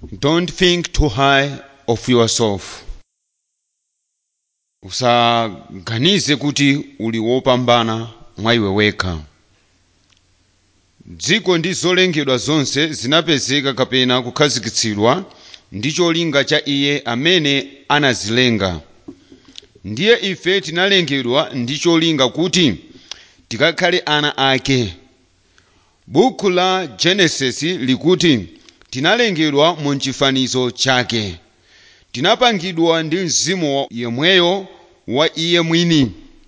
Don't think too high of yourself. Usaganize kuti uli wopambana mwa iwe wekha. dziko ndi zolengedwa zonse zinapezeka kapena kukhazikitsidwa ndi cholinga cha iye amene anazilenga ndiye ife tinalengedwa ndi cholinga kuti tikakhale ana ake buku la genesisi likuti tinalengedwa mu chifanizo chake tinapangidwa ndi mzimu yemweyo wa iye mwini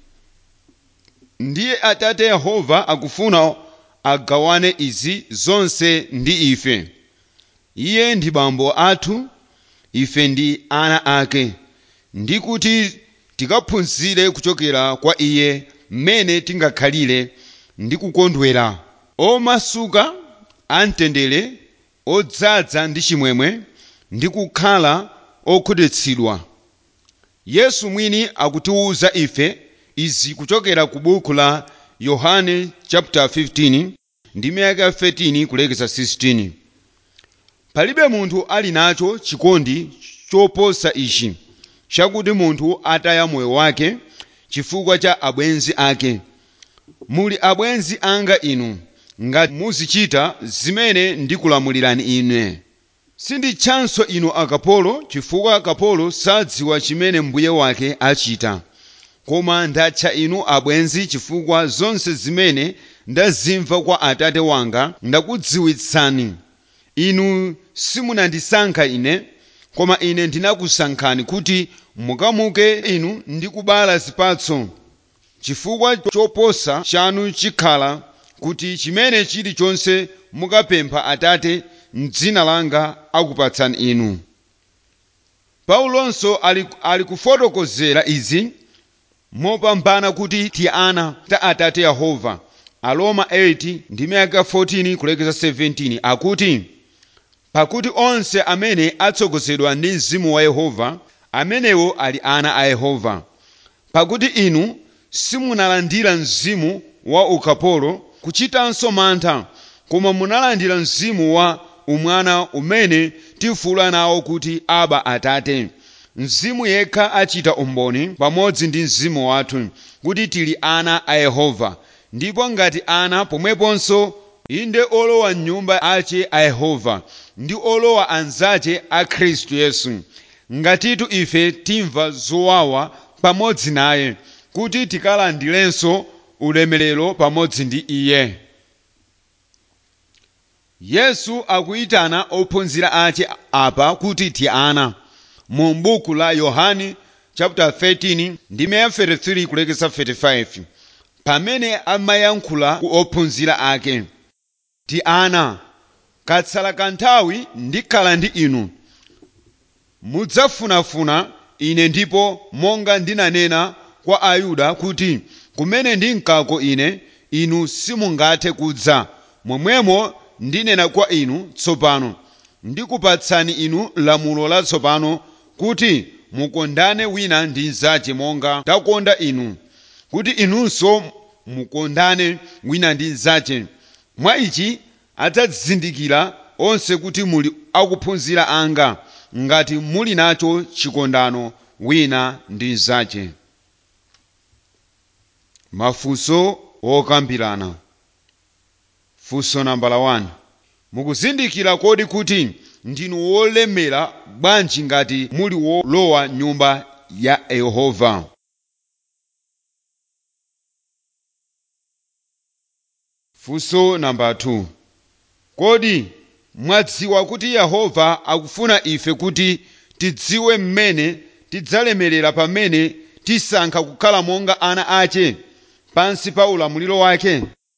ndiye atate yehova akufuna agawane izi zonse ndi ife iye ndi bambo athu ife ndi ana ake ndi kuti tikaphunzire kuchokera kwa iye mmene tingakhalire ndi kukondwera omasuka amtendere odzaza ndi chimwemwe ndi kukhala okhutitsidwa yesu mwini akutiwuza ife izi kuchokera ku buku la yohane chapter 15 ndi miyaka 13 kulekeza 16 palibe munthu ali nacho chikondi choposa ichi chakuti munthu ataya moyo wake chifukwa cha abwenzi ake muli abwenzi anga inu ngati muzichita zimene ndikulamulirani ine sinditchanso inu akapolo chifukwa akapolo sadziwa chimene mbuye wake achita koma ndatcha inu abwenzi chifukwa zonse zimene ndazimva kwa atate wanga ndakudziwitsani inu simunandisankha ine koma ine ndinakusankhani kuti mukamuke inu ndi kubala zipatso chifukwa choposa chanu chikhala kuti chimene chilichonse mukapempha atate m'dzina langa akupatsani inu paulonso ali, ali kufotokozera izi mopambana kuti ti ana ta atate yehova aroma 8 ndi miyaka 14 kulekeza 17 akuti pakuti onse amene atsogozedwa ndi mzimu wa yehova amenewo ali ana a yehova pakuti inu simunalandira mzimu wa ukapolo kuchitanso mantha koma munalandira mzimu wa umwana umene tifuula nawo kuti aba atate mzimu yekha achita umboni pamodzi ndi mzimu wathu kuti tili ana a yehova ndipo ngati ana pomweponso inde olowa mnyumba ache a yehova ndi olowa anzache a khristu yesu ngatitu ife timva zowawa pamodzi naye kuti tikalandirenso ulemerero pamodzi ndi iye yesu akuyitana ophunzira ache apa kuti ti ana mu buku la yohane chapter 13 ndi 33 kulekeza 35 pamene amayankhula ku ophunzira ake ti ana katsala kanthawi ndikhala ndi inu mudzafunafuna ine ndipo monga ndinanena kwa ayuda kuti kumene ndinkako ine inu simungathe kudza momwemo ndinena kwa inu tsopano ndikupatsani inu lamulo latsopano kuti mukondane wina ndi mnzache monga ndakonda inu kuti inunso mukondane wina ndi mnzache mwa ichi adzazindikira onse kuti muli akuphunzira anga ngati muli nacho chikondano wina ndi mnzache mafunso okambirana funso nambala 1 mukuzindikira kodi kuti ndinu wolemera bwanji ngati muli wolowa nyumba ya yehova funso namba 2 kodi mwadziwa kuti yehova akufuna ife kuti tidziwe mmene tidzalemerera pamene tisankha kukhala monga ana ache pansi pa ulamuliro wake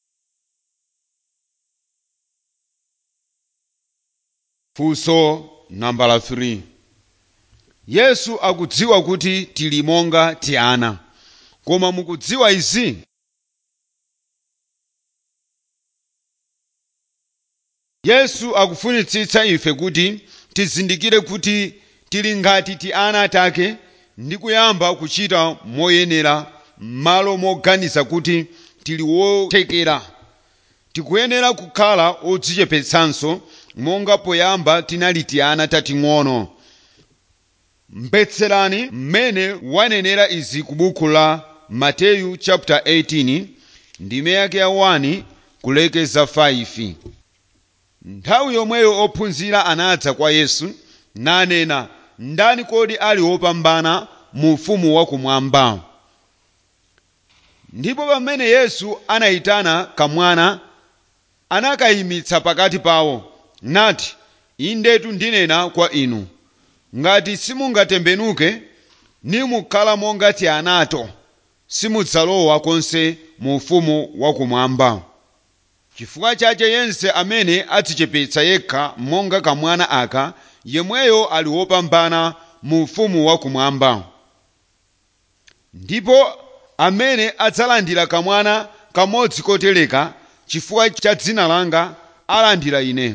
funso nambala 3 yesu akudziwa kuti tili monga ti ana koma mukudziwa izi yesu akufunitsitsa ife kuti tizindikire kuti tili ngati ti ana take ndi kuyamba kuchita moyenera m'malo moganiza kuti tili wothekera tikuyenera kukhala odzichepetsanso monga poyamba tinali tiana tating'ono mvetserani mmene wanenera izi ku buku la mateyu chapter 18 ndime yake ya 1 kulekeza 5 nthawi yomweyo ophunzira anadza kwa yesu nanena ndani kodi ali wopambana mu ufumu wakumwamba ndipo pamene yesu anayitana kamwana anakayimitsa pakati pawo nati indetu ndinena kwa inu ngati simungatembenuke nimukhala monga tianato simudzalowa konse mu ufumu wakumwamba chifukwa chache yense amene adzichepetsa yekha monga kamwana aka yemweyo ali wopambana mu ufumu wakumwamba ndipo amene adzalandira kamwana kamodzi kotereka chifukwa cha dzina langa alandira ine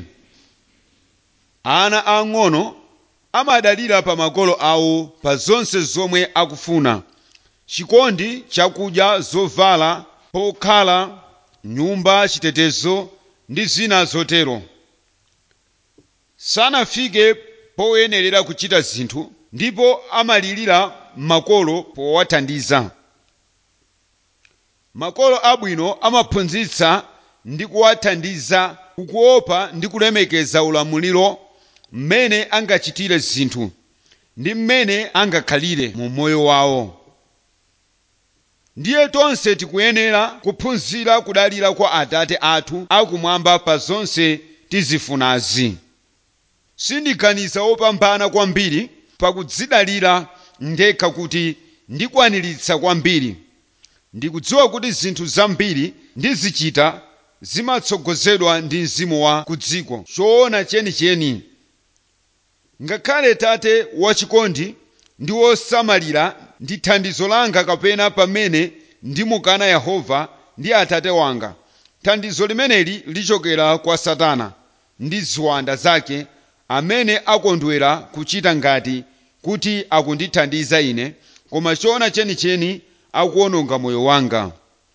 ana ang'ono amadalira pa makolo awo pa zonse zomwe akufuna chikondi chakudya zovala pokhala nyumba chitetezo ndi zina zotero sanafike poyenerera kuchita zinthu ndipo amalirira makolo powathandiza makolo abwino amaphunzitsa ndi kuwathandiza kukuopa ndi kulemekeza ulamuliro mmene angachitire zinthu ndi mmene angakhalire mu moyo wawo ndiye tonse tikuyenera kuphunzira kudalira kwa atate athu akumwamba pa zonse tizifunazi sindiganiza wopambana kwambiri pakudzidalira ndekha kuti ndikwaniritsa kwambiri ndikudziwa kuti zinthu zambiri ndizichita zimatsogozedwa ndi mzimu wa kudziko choona chenicheni ngakhale tate wachikondi ndi wosamalira ndi thandizo langa kapena pamene ndimukana yehova ndi atate wanga thandizo limeneli lichokera kwa satana ndi ziwanda zake amene akondwera kuchita ngati kuti akundithandiza ine koma choona chenicheni akuwononga moyo wanga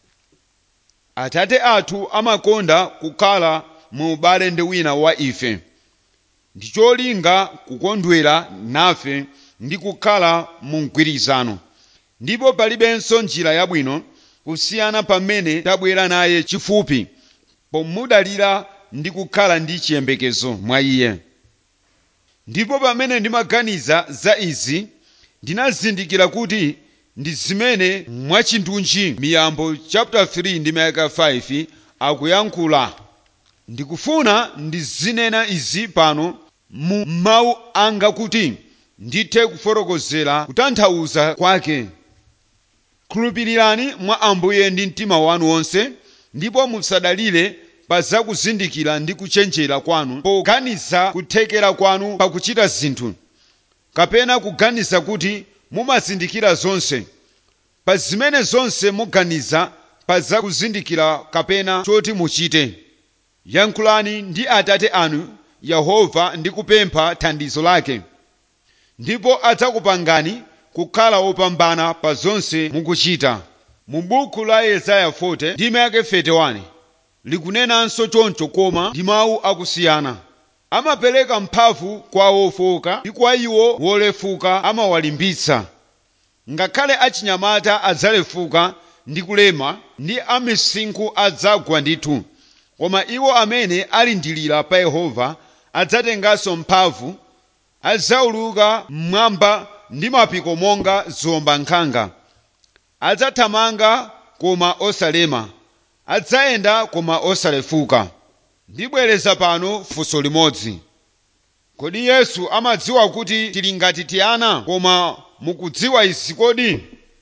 atate athu amakonda kukhala mu ubale ndi wina wa ife ndi cholinga kukondwera nafe ndi kukhala mu mgwirizano ndipo palibenso njira yabwino kusiyana pamene tabwera naye chifupi pomudalira ndi kukhala ndi chiyembekezo mwa iye ndipo pamene ndimaganiza za izi ndinazindikira kuti ndi zimene mwachindunji miyambo chapter 3 ndi mayaka 5 akuyankhula ndikufuna ndizinena izi pano mu mawu anga kuti ndithe kufotokozera kutanthauza kwake khulupirirani mwa ambuye ndi mtima wanu wonse ndipo musadalire pa zakuzindikira ndi kuchenjera kwanu poganiza kuthekera kwanu pakuchita zinthu kapena kuganiza kuti mumazindikira zonse pa zimene zonse muganiza pa zakuzindikira kapena choti muchite yankhulani ndi atate anu yehova ndi kupempha thandizo lake ndipo adzakupangani kukhala wopambana pa zonse mukuchita mu buku la yesaya 40 ndime yake 31 likunenanso choncho koma ndi mawu akusiyana amapereka mphamvu kwa wofowoka ndi kwa iwo wolefuka amawalimbitsa ngakhale achinyamata adzalefuka ndi kulema ndi amisinkhu adzagwa ndithu koma iwo amene alindilira pa yehova adzatenganso mphamvu adzauluka mmwamba ndi mapiko monga ziwombankhanga adzathamanga koma osalema adzayenda koma osalefuka ndibwereza pano funso limodzi kodi yesu amadziwa kuti tili ngati tiana koma mukudziwa izi kodi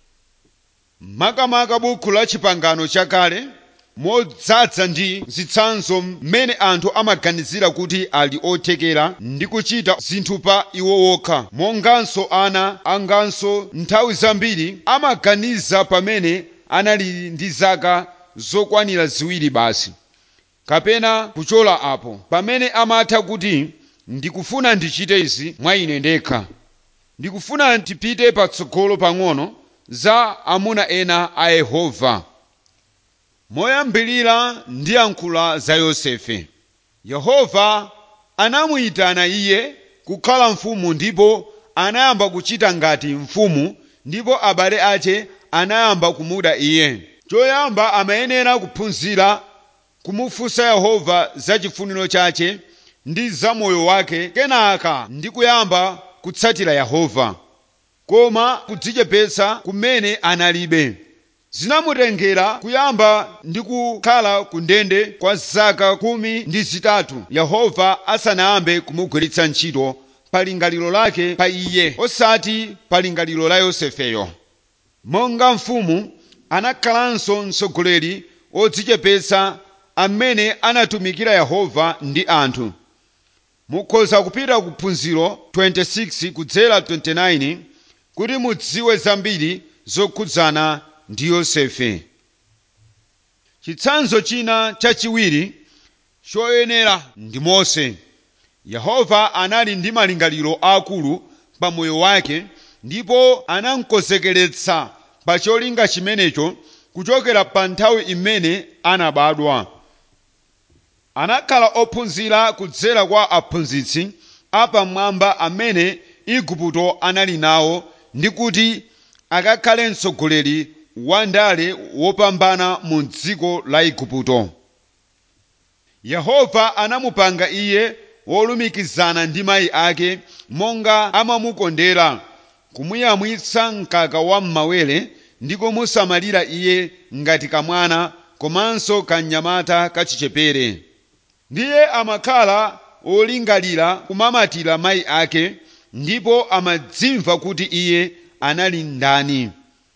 makamaka buku la chipangano chakale modzaza ndi zitsanzo mmene anthu amaganizira kuti ali othekera ndi kuchita zinthu pa iwo wokha monganso ana anganso nthawi zambiri amaganiza pamene anali ndi zaka zokwanira ziwiri basi kapena kuchola apo pamene amatha kuti ndikufuna ndichite izi mwa ine ndekha ndikufuna ndipite patsogolo pang'ono za amuna ena a yehova moyambirira ndiyankhula za yosefe yehova anamuyitana iye kukhala mfumu ndipo anayamba kuchita ngati mfumu ndipo abale ache anayamba kumuda iye choyamba amayenera kuphunzira kumufunsa yehova za chifuniro chache ndi za moyo wake kenaka ndi kuyamba kutsatira yehova koma kudzichepetsa kumene analibe zinamutengera kuyamba ndi kukhala ku ndende kwa zaka khumi ndi zitatu yehova asanayambe kumugwiritsa ntchito pa lingaliro lake pa iye osati pa lingaliro la yosefeyo monga mfumu anakhalanso mtsogoleri odzichepetsa amene anatumikira yehova ndi anthu mukhoza kupita ku phunziro 26 kudzera 29 kuti mudziwe zambiri zokhudzana ndi yosefe chitsanzo china chachiwiri choyenera ndi mose yehova anali ndi malingaliro akulu pa moyo wake ndipo anamkonzekeretsa pa cholinga chimenecho kuchokera pa nthawi imene anabadwa anakhala ophunzira kudzera kwa aphunzitsi apamwamba amene igupto anali nawo ndi kuti akakhale mtsogoleri wa ndale wopambana mu dziko la igupto yehova anamupanga iye wolumikizana ndi mayi ake monga amamukondera kumuyamwitsa mkaka wa m'mawere ndi kumusamalira iye ngati kamwana komanso kamnyamata kachichepere ndiye amakhala olingalira kumamatira mayi ake ndipo amadzimva kuti iye anali ndani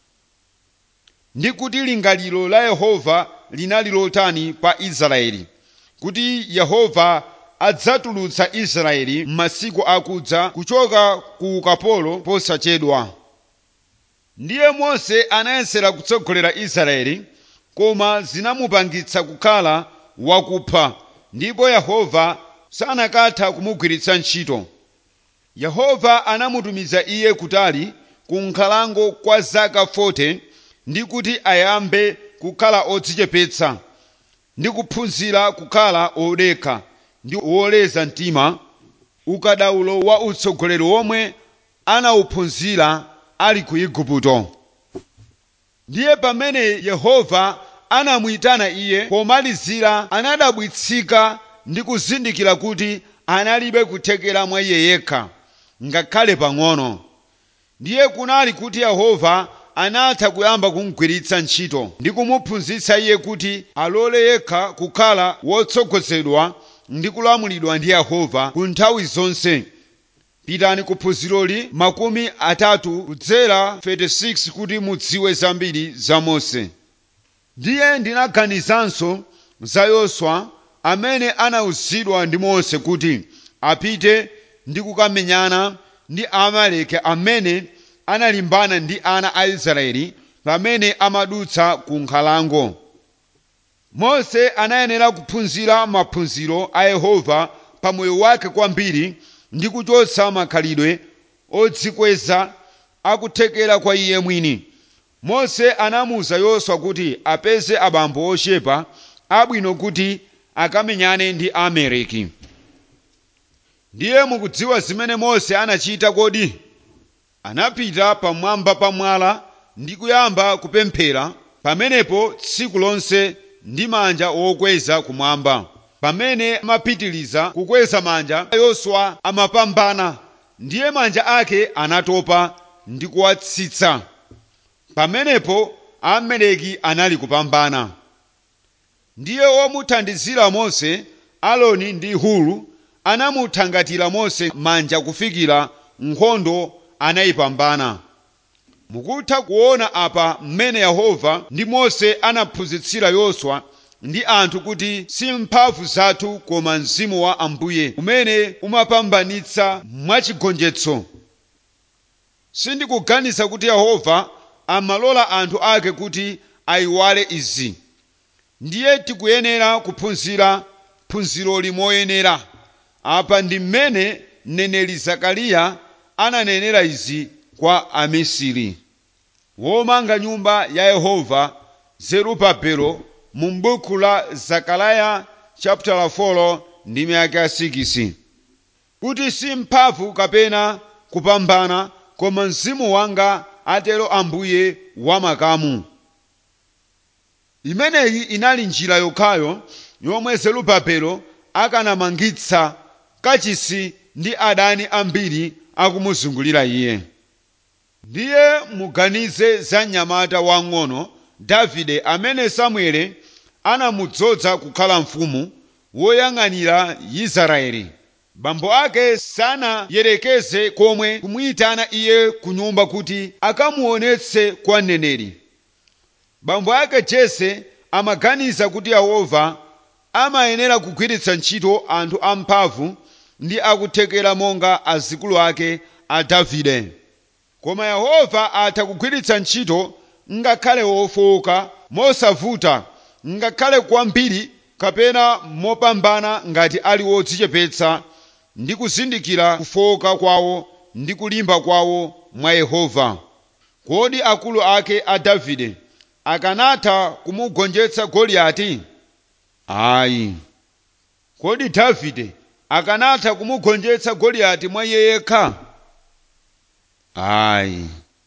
ndi kuti lingaliro la yehova linali lotani pa israeli kuti yehova adzatulutsa israeli m'masiku akudza kuchoka ku ukapolo posachedwa ndiye mose anayesera kutsogolera israeli koma zinamupangitsa kukhala wakupha ndipo yehova sanakatha kumugwiritsa ntchito yehova anamutumiza iye kutali ku nkhalango kwa zaka 40 ndi kuti ayambe kukhala odzichepetsa ndi kuphunzira kukhala odekha ndi woleza mtima ukadaulo wa utsogoleri womwe anawuphunzira ali ku igupto ndiye pamene yehova anamuyitana iye pomalizira anadabwitsika ndi kuzindikira kuti analibe kuthekera mwa iye yekha ngakhale pang'ono ndiye kunali kuti yehova anatha kuyamba kumugwiritsa ntchito ndi kumuphunzitsa iye kuti alole yekha kukhala wotsogozedwa ndi kulamulidwa ndi yehova ku nthawi zonse pitani ku phunziroli makumi atatu kudzera 36 kuti mudziwe zambiri za mose ndiye ndinaganizanso za yoswa amene anawuzidwa ndi mose kuti apite ndi kukamenyana ndi amaleki amene analimbana ndi ana a israeli pamene amadutsa ku nkhalango mose anayenera kuphunzira maphunziro a yehova pa moyo wake kwambiri ndi kuchotsa makhalidwe odzikweza akuthekera kwa iye mwini mose anamuwuza yoswa kuti apeze abambo ochepa abwino kuti akamenyane ndi amaleki ndiye mukudziwa zimene mose anachita kodi anapita pamwamba pa mwala ndi kuyamba kupemphera pamenepo tsiku lonse ndi manja wokweza kumwamba pamene amapitiliza kukweza manja yoswa amapambana ndiye manja ake anatopa ndi kuwatsitsa pamenepo amaleki anali kupambana ndiye womuthandizira mose aloni ndi hulu anamuthangatira mose manja kufikira nkhondo anayipambana mukutha kuona apa mmene yehova ndi mose anaphunzitsira yoswa ndi anthu kuti si mphamvu zathu koma mzimu wa ambuye umene umapambanitsa mwachigonjetso sindikuganiza kuti yehova amalola anthu ake kuti ayiwale izi ndiye tikuyenera kuphunzira phunziroli moyenera apa ndi mmene mneneri zakariya ananenera izi kwa amisiri womanga nyumba ya yehova zerubabelo mu buku la zakariya chapter 4 ndi miyaka 6 kuti si mphamvu kapena kupambana koma mzimu wanga atero ambuye wamakamu imeneyi inali njira yokhayo yomwe zerubabelo akanamangitsa kachisi ndi adani ambiri akumuzungulira iye ndiye muganize za mnyamata wang'ono davide amene samueli anamudzoza kukhala mfumu woyang'anira israeli bambo ake sanayerekeze komwe kumuyitana iye ku nyumba kuti akamuonetse kwa mneneri bambo ake jese amaganiza kuti yehova amayenera kugwiritsa ntchito anthu amphamvu ndi akuthekera monga azikulu ake a davide koma yehova atha kugwiritsa ntchito ngakhale wofowoka mosavuta ngakhale kwambiri kapena mopambana ngati ali wodzichepetsa ndi kuzindikira kufowoka kwawo ndi kulimba kwawo mwa yehova kodi akulu ake a davide akanatha kumugonjetsa goliyati ayi kodi davide akanatha kumugonjetsa goliyati mwa iye yekha ayi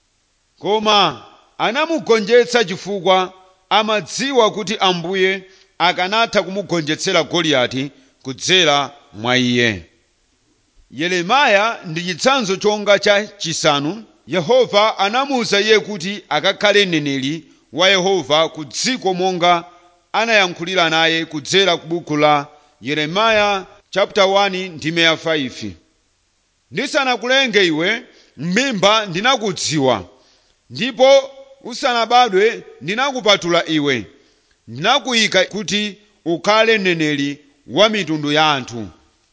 koma anamugonjetsa chifukwa amadziwa kuti ambuye akanatha kumugonjetsera goliyati kudzera mwa iye yeremiya ndi chitsanzo chonga cha chisanu yehova anamuwuza iye kuti akakhale mneneri wa yehova ku dziko monga anayankhulira naye kudzera ku buku la yeremiya chapter 1 ndime ya 5 ndisanakulenge iwe m'mimba ndinakudziwa ndipo usanabadwe ndinakupatula iwe ndinakuyika kuti ukhale mneneri wa mitundu ya anthu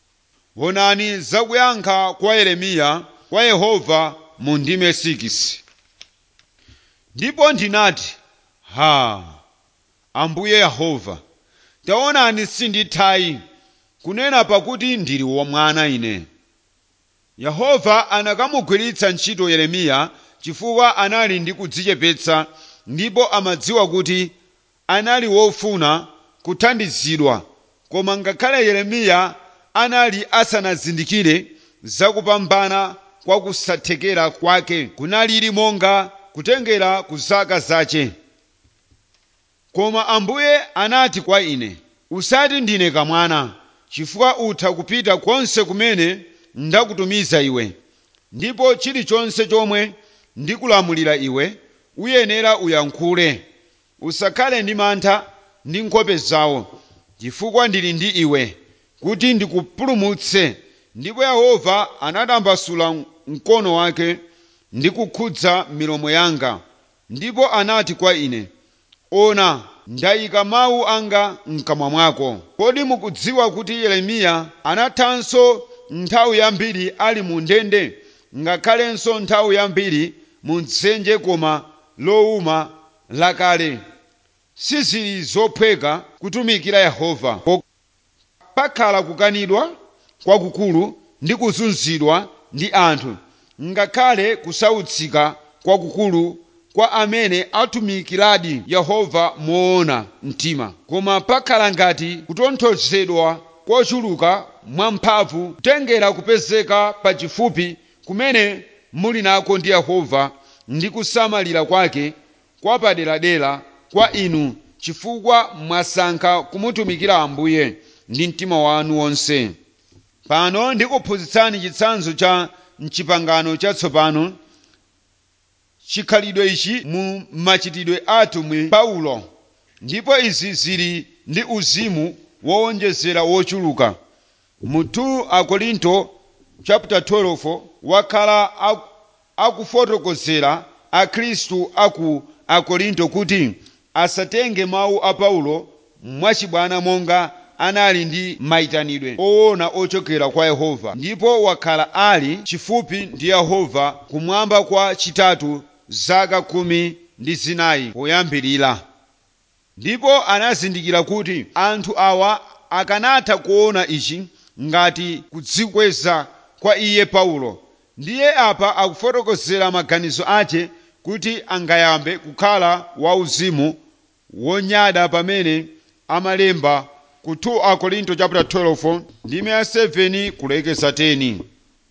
onani zakuyankha kwa yeremiya kwa yehova mu ndime 6 ndipo ndinati ha ambuye yehova taonani sindithayi kunena pakuti ndili wamwana ine yehova anakamugwiritsa ntchito yeremiya chifukwa anali ndi kudzichepetsa ndipo amadziwa kuti anali wofuna kuthandizidwa koma ngakhale yeremiya anali asanazindikire zakupambana kwa kusathekera kwake kunalili monga kutengera ku zaka zace koma ambuye anati kwa ine usati ndine kamwana chifukwa utha kupita konse kumene ndakutumiza iwe ndipo chilichonse chomwe ndikulamulira iwe uyenera uyankhule usakhale ndi mantha ndi nkhope zawo chifukwa ndili ndi iwe kuti ndikupulumutse ndipo yehova anatambasula mkono wake ndi kukhudza milomo yanga ndipo anati kwa ine ona ndayika mawu anga mkamwa mwako kodi mukudziwa kuti yeremiya anathanso nthawi yambiri ali mu ndende ngakhalenso nthawi yambiri mu dzenje koma lowuma lakale sizili zophweka kutumikira yehova pakhala kukanidwa kwakukulu ndi kuzunzidwa ndi anthu ngakhale kusautsika kwakukulu kwa amene atumikiradi yehova moona mtima koma pakhala ngati kutonthozedwa kochuluka mwamphamvu kutengera kupezeka pachifupi kumene muli nako ndi yehova ndi kusamalira kwake kwa paderadera kwa inu chifukwa mwasankha kumutumikira ambuye ndi mtima wanu wonse pano ndikuphunzitsani chitsanzo cha mchipangano chatsopano chikhalidwe ichi mu machitidwe atumwi paulo ndipo izi zili ndi uzimu wowonjezera wochuluka mu 2 akorinto chapter 12 wakhala akufotokozera akhristu aku akorinto kuti asatenge mawu a paulo mwachibwana monga anali ndi mayitanidwe owona ochokera kwa yehova ndipo wakhala ali chifupi ndi yehova kumwamba kwa chitatu zaka khumi ndi zinayi poyambirira ndipo anazindikira kuti anthu awa akanatha kuona ichi ngati kudzikweza kwa iye paulo ndiye apa akufotokozera maganizo ache kuti angayambe kukhala wauzimu wonyada pamene amalemba ku 2 akorinto chapter 12 ndime ya 7 kulekeza 10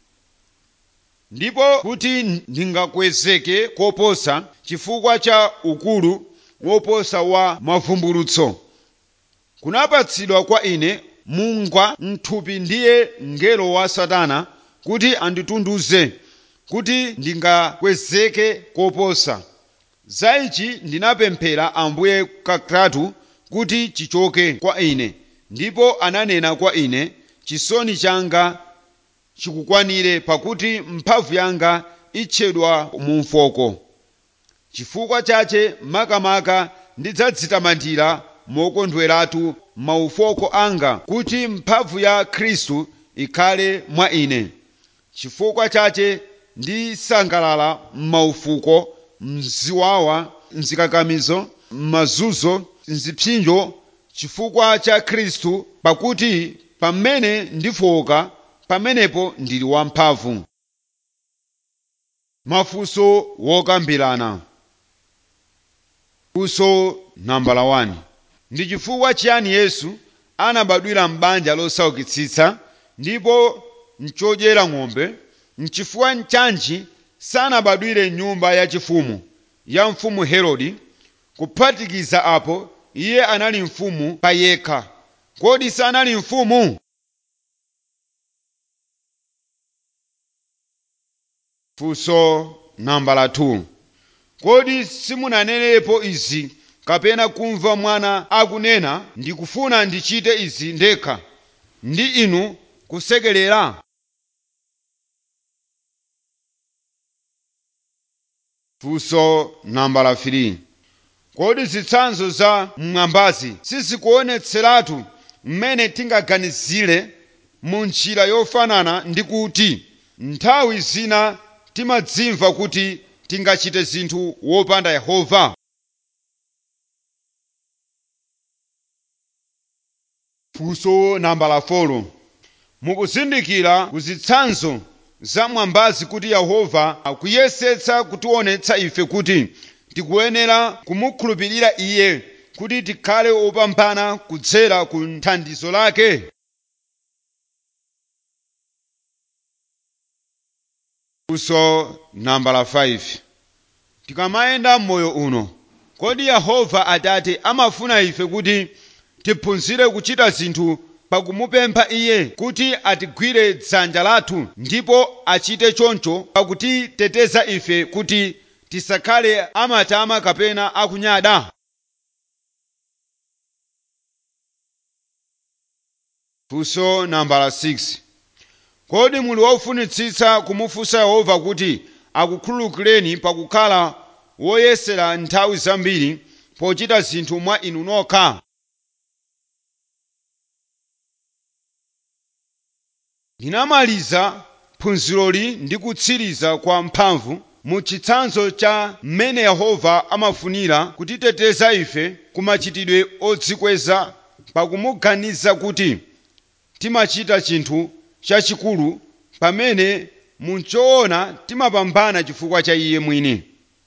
ndipo kuti ndingakwezeke koposa chifukwa cha ukulu woposa wa mavumbulutso kunapatsidwa kwa ine mungwa mthupi ndiye mngelo wa satana kuti anditunduze kuti ndingakwezeke koposa za ichi ndinapemphera ambuye katatu kuti chichoke kwa ine ndipo ananena kwa ine chisoni changa chikukwanire pakuti mphamvu yanga itchedwa mu mfoko chifukwa chache makamaka ndidzadzitamandira mokondweratu maufoko anga kuti mphamvu ya khristu ikhale mwa ine chifukwa chache ndisangalala m'maufuko mziwawa mzikakamizo m'mazunzo mzipsinjo chifukwa cha khristu pakuti pamene ndifoka pamenepo ndili wamphamvu mafunso wokambirana funso nambala 1 ndi chifukwa chiyani yesu anabadwira m'banja losaukitsitsa ndipo mchodyera ng'ombe mchifukwa nchanji sanabadwire nyumba yachifumu ya mfumu herode kuphatikiza apo iye anali mfumu pa yekha kodi sanali mfumu funso nambala 2 kodi simunanenepo izi kapena kumva mwana akunena ndikufuna ndichite izi ndekha ndi inu kusekerera funso nambala 3 kodi zitsanzo za m'mwambazi sizikuonetseratu mmene tingaganizire mu njira yofanana ndi kuti nthawi zina timadzimva kuti tingachite zinthu wopanda yehova funso nambala 4 mukuzindikira kuzitsanzo za mwambazi kuti yehova akuyesetsa kutionetsa ife kuti tikuyenera kumukhulupirira iye kuti tikhale opambana kudzera ku thandizo lake funso nambala 5 tikamayenda m'moyo uno kodi yehova atate amafuna ife kuti tiphunzire kuchita zinthu pakumupempha iye kuti atigwire dzanja lathu ndipo achite choncho pakutiteteza ife kuti tisakhale amatama kapena akunyada funso nambala 6 kodi muli wofunitsitsa kumufunsa yehova kuti akukhululukireni pakukhala woyesera nthawi zambiri pochita zinthu mwa inu nokha ndinamaliza phunziroli ndi kutsiriza kwa mphamvu mu chitsanzo cha mmene yehova amafunira kutiteteza ife ku machitidwe odzikweza pakumuganiza kuti timachita chinthu chachikulu pamene munchoona timapambana chifukwa cha iye mwini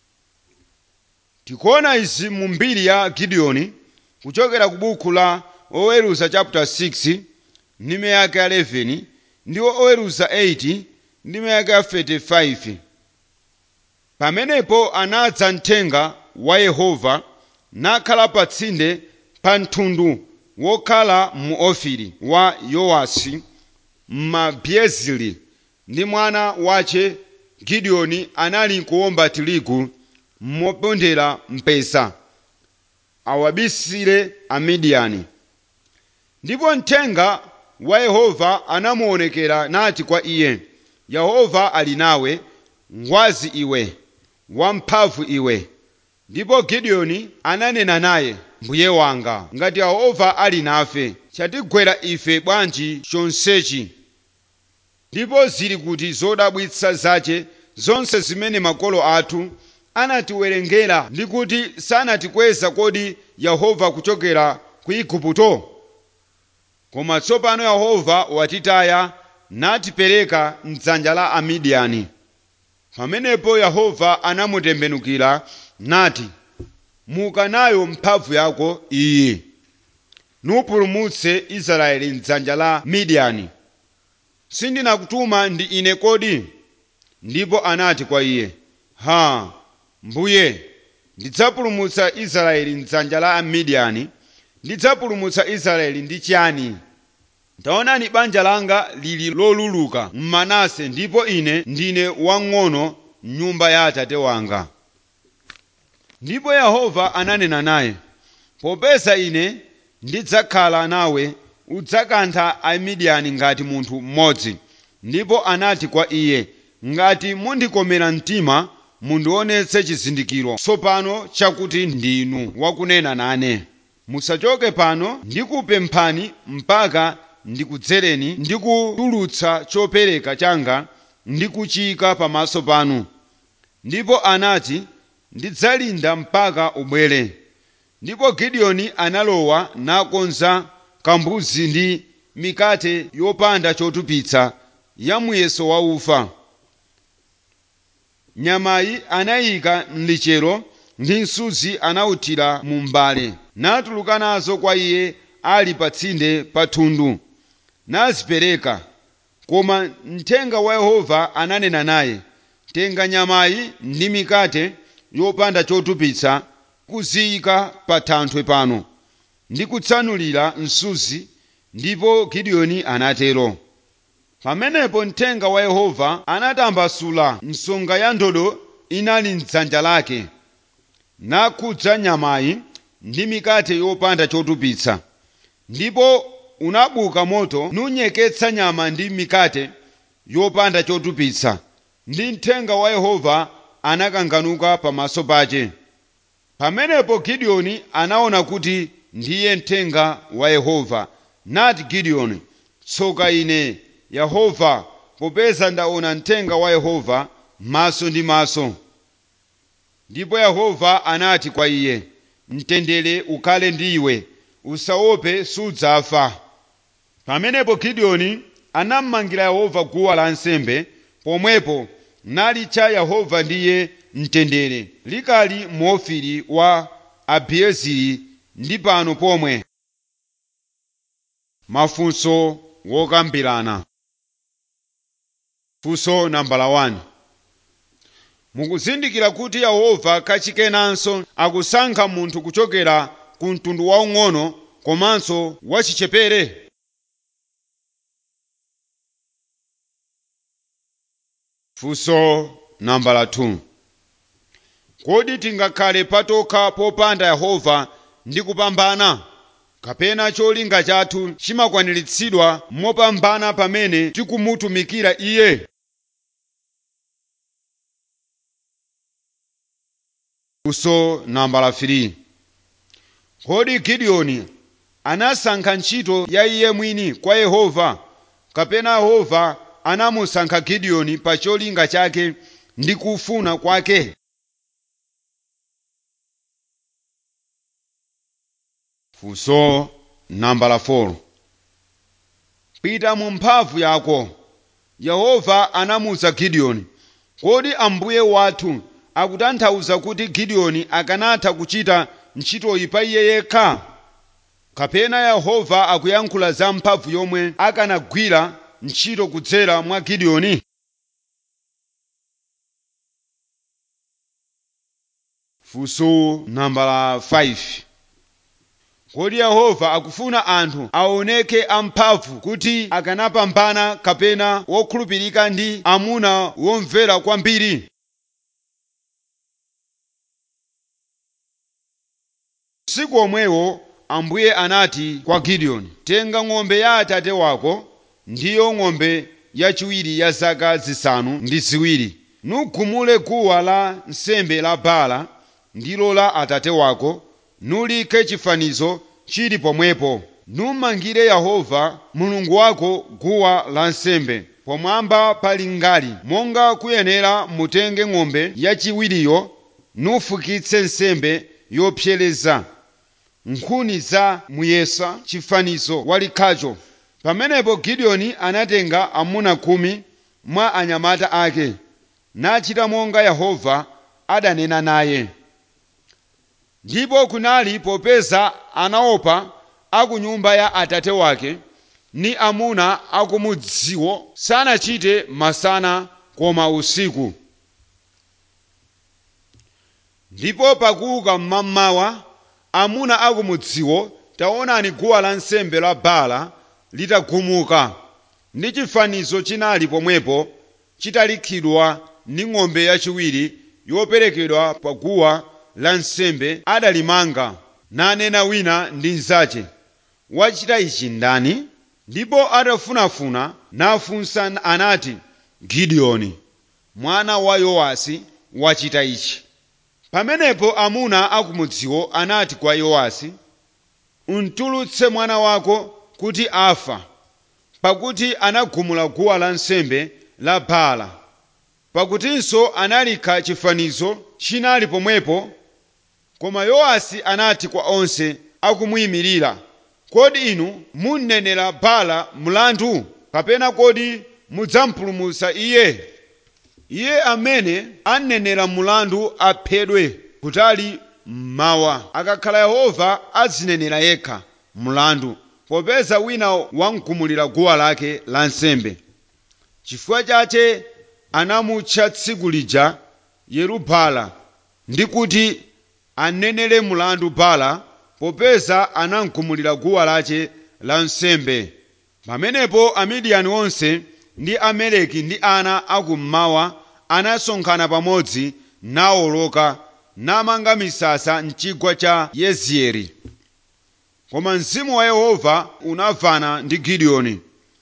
tikuona izi mu mbiri ya gidiyoni kuchokera ku buku la oweruza chapter 6 ndime yake ya 11 ndi oweruza 8 ndime yake ya 35 pamenepo anadza mthenga wa yehova nakhala pa tsinde pa mtundu wokhala mu ofiri wa yowasi m'mabiezili ndi mwana wace gidiyoni anali kuwomba tirigu mopondera mpesa awabisire amidiyani ndipo mthenga wa yehova anamuonekera nati kwa iye yehova ali nawe ngwazi iwe wamphamvu iwe ndipo gidiyoni ananena naye mbuye wanga ngati yehova ali nafe chatigwera ife bwanji chonsechi ndipo zili kuti zodabwitsa zace zonse zimene makolo athu anatiwerengera ndi kuti sanatikweza kodi yehova kuchokera ku igupto koma tsopano yehova watitaya natipereka mdzanja la amidiyani pamenepo yehova anamutembenukira nati muka nayo mphamvu yako iyi nupulumutse israeli mdzanja la midiyani sindinakutuma ndi ine kodi ndipo anati kwa iye ha mbuye ndidzapulumutsa israeli mdzanja la amidiyani ndidzapulumutsa israeli ndi chiyani taonani banja langa lili loluluka mmanase ndipo ine ndine wang'ono m'nyumba ya atate wanga ndipo yehova ananena naye popeza ine ndidzakhala nawe udzakantha amidiyani ngati munthu mmodzi ndipo anati kwa iye ngati mundikomera mtima mundionetse chizindikiro tsopano chakuti ndinu wakunena nane musachoke pano ndikupemphani mpaka ndikudzereni ndikutulutsa chopereka changa ndikuchiyika pamaso panu ndipo anati ndidzalinda mpaka ubwere ndipo gideoni analowa nakonza kambuzi ndi mikate yopanda chotupitsa ya muyeso wa ufa nyamayi anayika mlichero ndi msuzi anawuthira mu mbale natuluka nazo kwa iye ali pa tsinde pa thundu nazipereka koma mthenga wa yehova ananena naye tenga nyamayi ndi mikate yopanda chotupitsa kuziyika pa thanthwe pano ndi kutsanulira msuzi ndipo gideoni anatero pamenepo mthenga wa yehova anatambasula msonga ya ndodo inali mdzanja lake nakhudza nyamayi ndi mikate yopanda chotupitsa ndipo unabuka moto nunyeketsa nyama ndi mikate yopanda chotupitsa ndi mthenga wa yehova anakanganuka pamaso pache pamenepo gideoni anaona kuti ndiye mthenga wa yehova nati gideoni tsoka ine yehova popeza ndaona mthenga wa yehova maso ndi maso ndipo yehova anati kwa iye mtendere ukhale ndi iwe usaope sudzafa pamenepo gideoni anammangira yehova guwa lansembe pomwepo nalitcha yehova ndiye mtendere likali muofiri wa abiezeri ndi pano pomwe mafunso wokambirana funso nambala 1 mukuzindikira kuti yehova kachikenanso akusankha munthu kuchokera ku mtundu waung'ono komanso wachichepere funso nambala 2 kodi tingakhale patokha popanda yehova ndi kupambana kapena cholinga chathu chimakwaniritsidwa mopambana pamene tikumutumikira iye funso nambala 3 kodi gideoni anasankha ntchito ya iye mwini kwa yehova kapena yehova anamusankha gideoni pa cholinga chake ndi kufuna kwake funso nambala 4 pita mu mphamvu yako yehova anamuwuza gideoni kodi ambuye wathu akutanthauza kuti gideoni akanatha kuchita ntchitoyi pa iye yekha kapena yehova akuyankhula za mphamvu yomwe akanagwira ntchito kudzera mwa gideoni funso nambala 5 kodi yehova akufuna anthu aoneke amphamvu kuti akanapambana kapena wokhulupirika ndi amuna womvera kwambiri usiku omwewo ambuye anati kwa gideoni tenga ng'ombe ya atate wako ndiyo ng'ombe yachiwiri ya zaka zisanu ndi ziwiri nugumule guwa la nsembe la bala ndilo la atate wako nulike chifanizo chili pomwepo numangire yehova mulungu wako guwa lansembe pomwamba pali ngali monga kuyenera mutenge ng'ombe yachiwiriyo nufukitse nsembe yopsereza nkhuni za muyesa chifanizo walikhacho pamenepo gideoni anatenga amuna khumi mwa anyamata ake nachita monga yehova adanena naye ndipo kunali popeza anaopa aku nyumba ya atate wake ni amuna akumudziwo sanachite masana koma usiku ndipo pakuuka mmamawa amuna akumudziwo taonani guwa lansembe la bala litagumuka ndi chifanizo chinali pomwepo chitalikhidwa ndi ng'ombe yachiwiri yoperekedwa pa guwa lansembe adalimanga nanena wina ndi mnzache wachita ichi ndani ndipo atafunafuna nafunsa anati gidiyoni mwana wa yowasi wachita ichi pamenepo amuna akumudziwo anati kwa yowasi untulutse mwana wako kuti afa pakuti anagumula guwa lansembe la bala pakutinso analikha chifanizo chinali pomwepo koma yowasi anati kwa onse akumuyimirira kodi inu munnenera bala mlandu kapena kodi mudzampulumutsa iye iye amene anenera mlandu aphedwe kutali mmawa akakhala yehova azinenera yekha mlandu popeza wina wamgumulira guwa lake lansembe chifukwa chache anamutcha tsiku lija yerubala ndi kuti anenere mlandu bala popeza anamgumulira guwa lache lansembe pamenepo amidiyani onse ndi ameleki ndi ana akummawa anasonkhana pamodzi nawoloka namanga misasa mchigwa cha yezieri koma mzimu wa yehova unavana ndi gidiyoni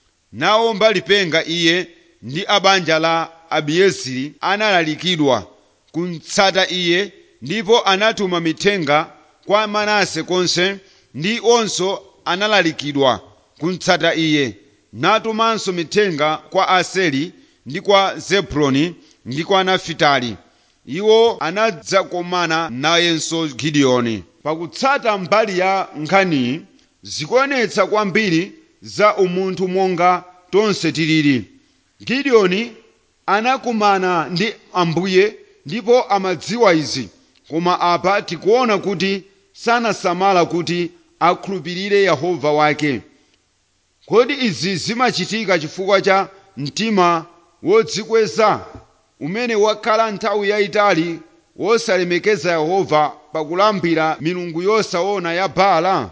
nawomba lipenga iye ndi abanja la abiezeri analalikidwa kumtsata iye ndipo anatuma mithenga kwa manase konse ndi onso analalikidwa kumtsata iye natumanso mithenga kwa aseri ndi kwa zebuloni ndi kwa nafitali iwo anadzakomana nayenso gidiyoni pakutsata mbali ya nkhaniyi zikuonetsa kwambiri za umunthu monga tonse tilili gidiyoni anakumana ndi ambuye ndipo amadziwa izi koma apa tikuona kuti sanasamala kuti akhulupirire yehova wake kodi izi zimachitika chifukwa cha mtima wodzikweza umene wakhala nthawi yayitali wosalemekeza yehova pakulambira milungu yosaona ya baala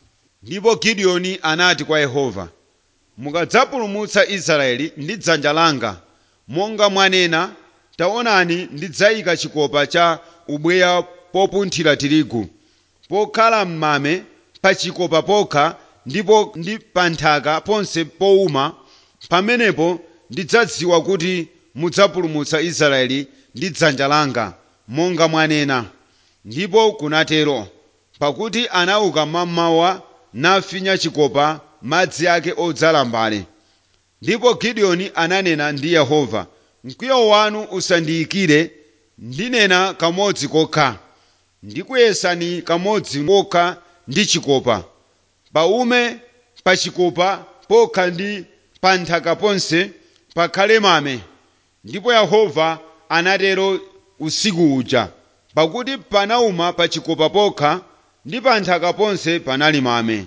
ndipo gidiyoni anati kwa yehova mukadzapulumutsa israeli ndi dzanja langa monga mwanena taonani ndidzayika chikopa cha ubweya popunthira tirigu pokhala m'mame pa chikopa pokha ndipo ndi pa nthaka ponse powuma pamenepo ndidzadziwa kuti mudzapulumutsa israeli ndi dzanja langa monga mwanena ndipo kunatero pakuti anauka mmamawa nafinya chikopa madzi ake odzala mbale ndipo gidiyoni ananena ndi yehova mkwiyo wanu usandiyikire ndinena kamodzi kokha ndikuyesani kamodzi kokha ndi chikopa paume pa chikopa pokha ndi pa nthaka ponse pakhale mame ndipo yehova anatero usiku uja pakuti panauma pa chikopa pokha ndi pa nthaka ponse panali mame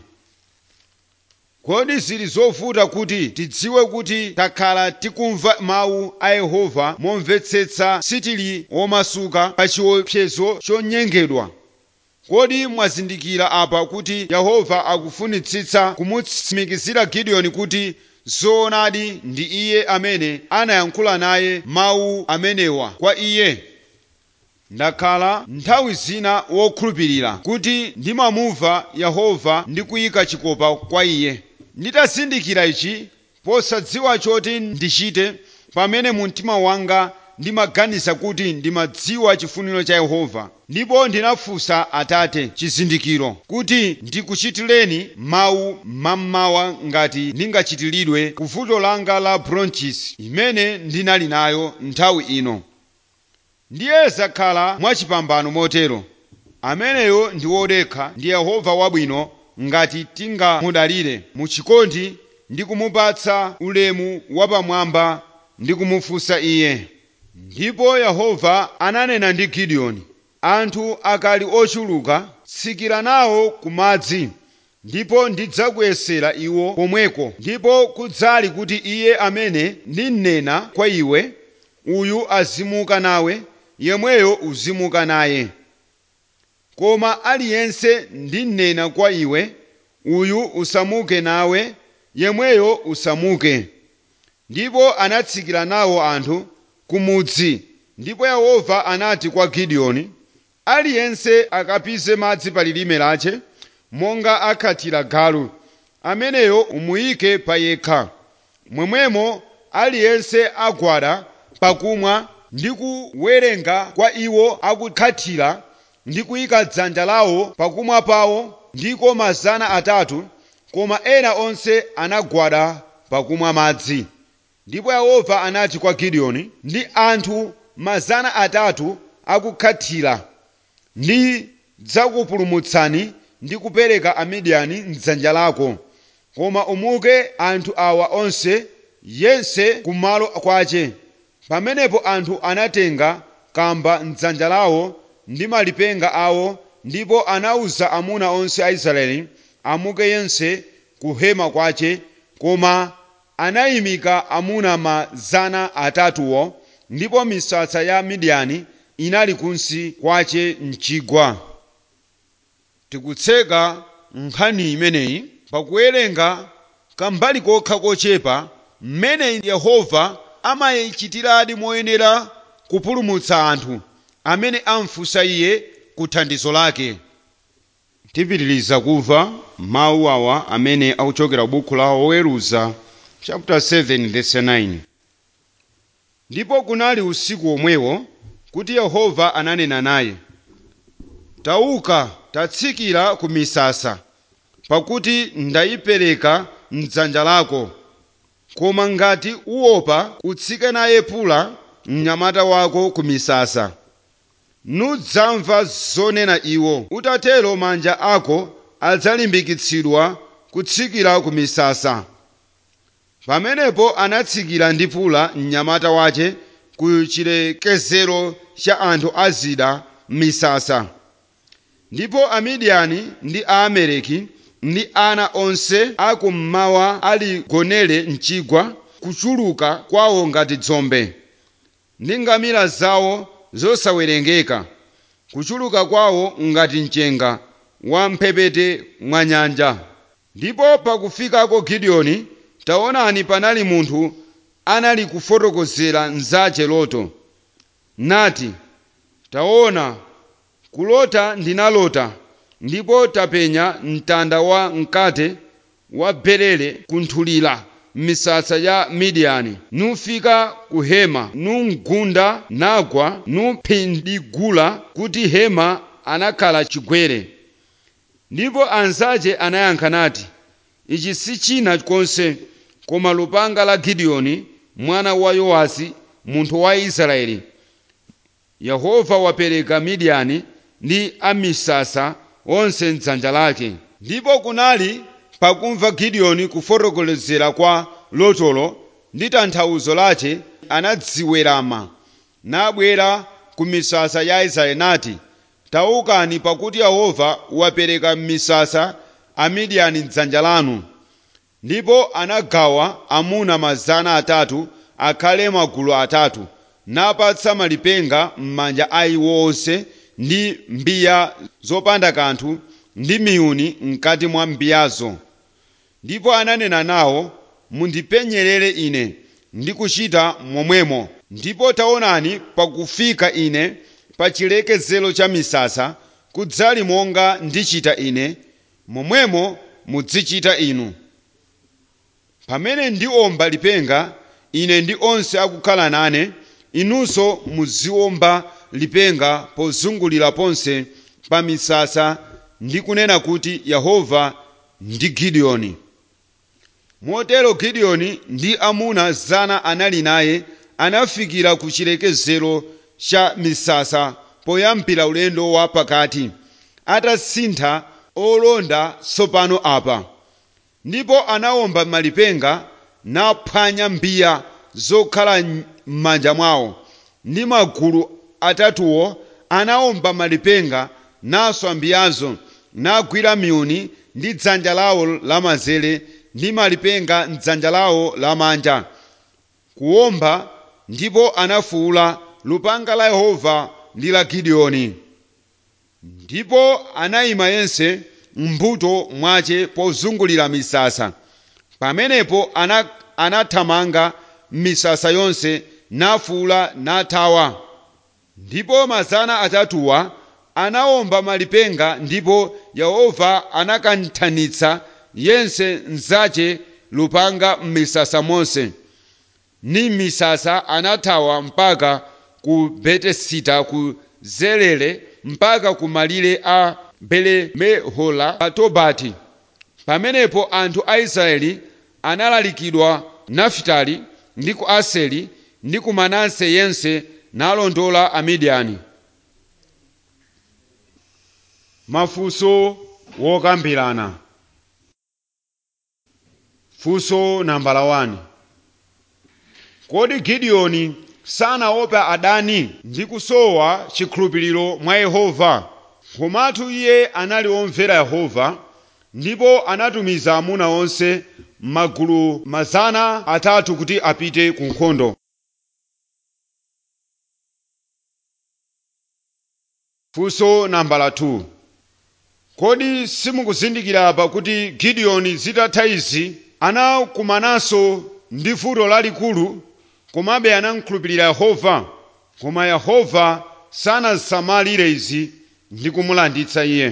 kodi zili zovuta kuti tidziwe kuti takhala tikumva mawu a yehova momvetsetsa sitili womasuka pa chiopsezo chonyengedwa kodi mwazindikira apa kuti yehova akufunitsitsa kumutsimikizira gidiyoni kuti zoonadi ndi iye amene anayankhula naye mawu amenewa kwa iye ndakhala nthawi zina wokhulupirira kuti ndimamumva yehova ndi kuyika chikopa kwa iye nditazindikira ichi posadziwa choti ndichite pamene mu mtima wanga ndimaganiza kuti ndimadziwa chifuniro cha yehova ndipo ndinafunsa atate chizindikiro kuti ndikuchitireni mawu mammawa ngati ndingachitiridwe ku vuto langa la bronchis imene ndinali nayo nthawi ino ndiye zakhala mwachipambano motero ameneyo ndi wodekha ndi yehova wabwino ngati tingamudalire mu chikondi ndi kumupatsa ulemu wapamwamba ndi kumufunsa iye ndipo yehova ananena ndi gidiyoni anthu akali ochuluka tsikira nawo ku madzi ndipo ndidzakuyesera iwo komweko ndipo kudzali kuti iye amene ndinena kwa iwe uyu azimuka nawe yemweyo uzimuka naye koma aliyense ndinena kwa iwe uyu usamuke nawe yemweyo usamuke ndipo anatsikira nawo anthu kumudzi ndipo yehova anati kwa gideoni aliyense akapize madzi pa lilime lache monga akhatira galu ameneyo umuyike pa yekha momwemo aliyense agwada pakumwa ndi kuwerenga kwa iwo akukhathira ndi kuyika dzanja lawo pakumwa pawo ndiko mazana atatu koma ena onse anagwada pakumwa madzi ndipo yehova anati kwa gideoni ndi anthu mazana atatu akukhathira ndidzakupulumutsani ndi kupereka amidiyani mdzanja lako koma umuke anthu awa onse yense kumalo kwache pamenepo anthu anatenga kamba mdzanja lawo ndi malipenga awo ndipo anawuza amuna onse a israeli amuke yense ku hema kwache koma anayimika amuna mazana atatuwo ndipo misasa ya midiyani inali kunsi kwache mchigwa tikutseka nkhani imeneyi pakuwerenga kambali kokha kochepa mmene yehova amayichitiradi moyenera kupulumutsa anthu amene amfunsa iye ku thandizo lake tipitiriza kumva mawu awa amene akuchokera buku la oweruza chapter 7 verse 9 ndipo kunali usiku omwewo kuti yehova ananena naye tauka tatsikira ku misasa pakuti ndayipereka mdzanja lako koma ngati uopa utsike naye pula mnyamata wako ku misasa nudzamva zonena iwo utatero manja ako adzalimbikitsidwa kutsikira ku misasa pamenepo anatsikira ndi pula mnyamata wache ku chilekezero cha anthu a zida m'misasa ndipo amidiyani ndi aamaleki ndi ana onse akummawa aligonere mchigwa kuchuluka kwawo ngati dzombe ndi ngamira zawo zosawerengeka kuchuluka kwawo ngati mchenga wa mphepete mwa nyanja ndipo pakufikako gideoni taonani panali munthu anali kufotokozera mnzache loto nati taona kulota ndinalota ndipo tapenya mtanda wa mkate wa berele kunthulira m'misasa ya midiyani nufika ku hema numgunda nagwa numphindigula kuti hema anakhala chigwere ndipo anzache anayankha nati ichi si china konse koma lupanga la gideoni mwana wa yowasi munthu wa israeli yehova wapereka midiyani ndi amisasa onse mdzanja lake ndipo kunali pakumva gideoni kufotokozera kwa lotolo ndi tanthauzo lache anadziwerama nabwera ku misasa ya israeli nati taukani pakuti yehova wapereka m'misasa amidiyani mdzanja lanu ndipo anagawa amuna mazana atatu akhale magulu atatu napatsa malipenga m'manja a iwo onse ndi mbiya zopanda kanthu ndi miyuni mkati mwa mbiyazo ndipo ananena nawo mundipenyerere ine ndi kuchita momwemo ndipo taonani pakufika ine pa chilekezero cha misasa kudzali monga ndichita ine momwemo mudzichita inu pamene ndiomba lipenga ine ndi onse akukhala nane inunso muziomba lipenga pozungulira ponse pa misasa ndi kunena kuti yehova ndi gideoni motero gideoni ndi amuna zana anali naye anafikira ku chilekezero cha misasa poyambira ulendo wa pakati atasintha olonda tsopano apa ndipo anawomba malipenga naphwanya mbiya zokhala m'manja mwawo ndi magulu atatuwo anawomba malipenga naswa mbiyazo nagwira miyuni ndi dzanja lawo lamanzere ndi malipenga mdzanja lawo lamanja kuwomba ndipo anafuwula lupanga la yehova ndi la gideoni ndipo anayima yense m'mbuto mwace pozungulira misasa pamenepo ana, anathamanga m'misasa yonse nafuwula nathawa ndipo mazana atatuwa anawomba malipenga ndipo yehova anakanthanitsa yense mzace lupanga m'misasa monse ni m'misasa anathawa mpaka ku betesita ku zerere mpaka ku malire a belemehola pa tobati pamenepo anthu a israeli analalikidwa nafitali ndi ku aseri ndi ku manase yense nalondola amidiyani mafunso wokambirana funso nambala 1 kodi gideoni sanaopa adani ndi kusowa chikhulupiriro mwa yehova komatu iye anali womvera yehova ndipo anatumiza amuna onse m'magulu mazana atatu kuti apite ku nkhondo funso nambala 2 kodi simukuzindikira apa kuti gideoni zitatha izi anakumananso ndi vuto lalikulu komabe anamkhulupirira yehova koma yehova sanasamalire izi ndi kumulanditsa iye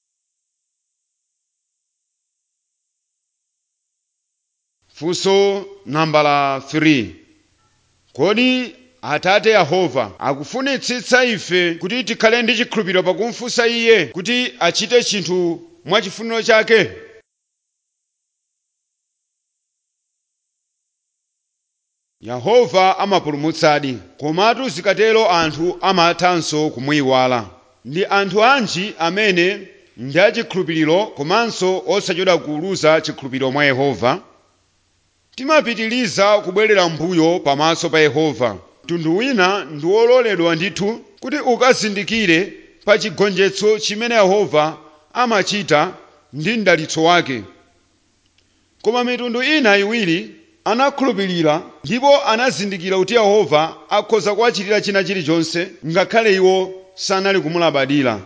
funso nambala 3 kodi atate yehova akufunitsitsa ife kuti tikhale ndi chikhulupiriro pakumfunsa iye kuti achite chinthu mwachifuniro chake yehova amapulumutsadi komatu zikatero anthu amathanso kumuyiwala ndi anthu anji amene ndi achikhulupiriro komanso osachedwa kuuluza chikhulupiriro mwa yehova timapitiliza kubwerera mbuyo pamaso pa yehova mtundu wina ndi wololedwa ndithu kuti ukazindikire pa chigonjetso chimene yehova amachita ndi mdalitso wake koma mitundu ina iwiri anakhulupirira ndipo anazindikira kuti yehova akhoza kuwachitira china chilichonse ngakhale iwo sanali kumulabadira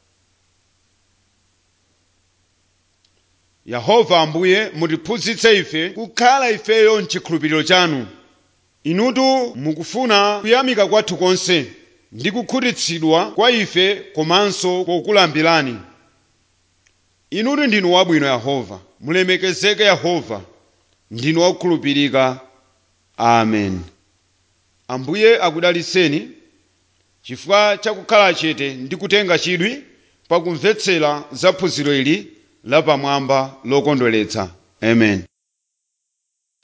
yehova ambuye mutiphunzitse ife kukhala ifeyo mchikhulupiriro chanu inutu mukufuna kuyamika kwathu konse ndi kukhutitsidwa kwa ife komanso kokulambirani inutu ndinu wabwino yehova mulemekezeke yehova ndinu wakukhulupirika amen ambuye akudaliseni chifukwa chakukhala chete ndi kutenga chidwi pakumvetsera za phunziro ili lapamwamba lokondweretsa amen